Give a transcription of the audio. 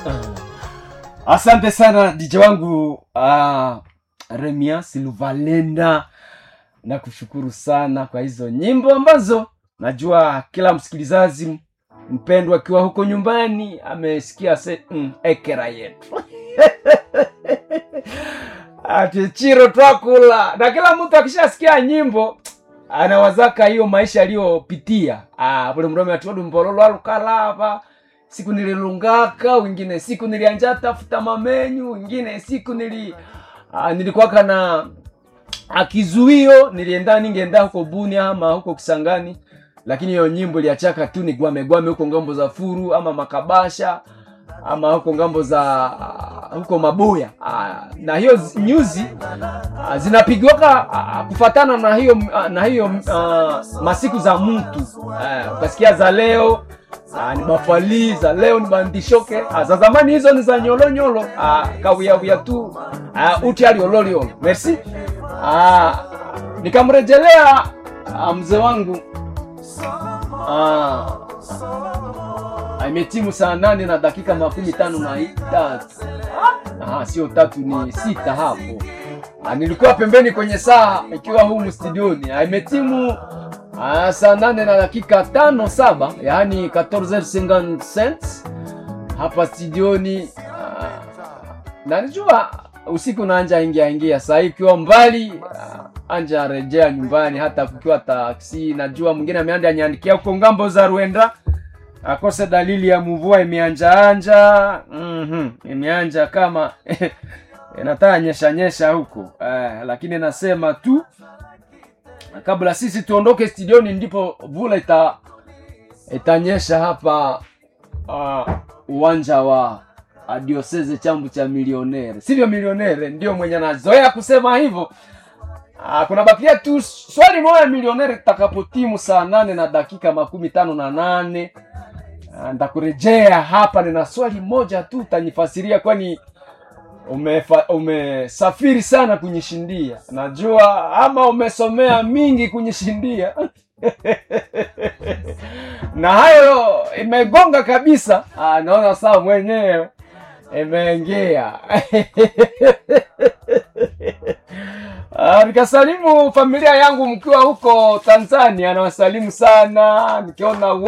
asante sana dj wangu uh, remia silvalenda na kushukuru sana kwa hizo nyimbo ambazo najua kila msikilizaji mpendwa akiwa huko nyumbani amesikia se mm, ekera yetu ati chiro twakula na kila mtu akishasikia nyimbo anawazaka hiyo maisha aliyopitia Ah, vule mrome atiwadu mbololo alukalava siku nililungaka wengine siku nilianja tafuta mamenyu wengine siku nili ah, nilikuwaka na akizuio nilienda ningeenda huko buni ama huko kisangani lakini hiyo nyimbo iliachaka tu ni gwame gwame huko ngambo za furu ama makabasha ama huko ngambo za ah, huko maboya Ah, na hiyo zi- nyuzi ah, zinapigwaka ah, kufatana na hiyo ah, na hiyo ah, masiku za mtu Ah, ukasikia za leo ah, ni bafali za leo ni bandishoke ah, za zamani hizo ni za nyolonyolo ah, kawiawia tu ah, uti aliololiolo merci ah, nikamrejelea ah, mzee wangu ah, Ah, imetimu saa nane na dakika makumi tano na tatu Aha, sio tatu ni sita hapo Ah, nilikuwa pembeni kwenye saa ikiwa humu studioni Ah, imetimu ah, saa nane na dakika tano saba yaani 14h55 hapa studioni ah, na najua usiku naanja ingia ingia saa hii ikiwa mbali ah, anja rejea nyumbani hata kukiwa taksi najua mwingine ameanda anyandikia huko ngambo za Rwenda akose dalili ya mvua imeanja anja mm imeanja kama inataka nyesha nyesha huko eh, lakini nasema tu kabla sisi tuondoke studioni ndipo vula ita itanyesha hapa uh, uwanja wa uh, dioseze chambu cha milionere sivyo milionere ndio mwenye anazoea kusema hivyo Ah, kuna bakia tu swali moja milionere takapotimu saa nane na dakika makumi tano na nane Ah, ntakurejea hapa nina swali moja tu utanifasiria kwani umefa- umesafiri sana kunyishindia najua ama umesomea mingi kunyishindia na hayo imegonga kabisa ah, naona saa mwenyewe imeingia Ah, nikasalimu familia yangu mkiwa huko tanzania nawasalimu sana nikiona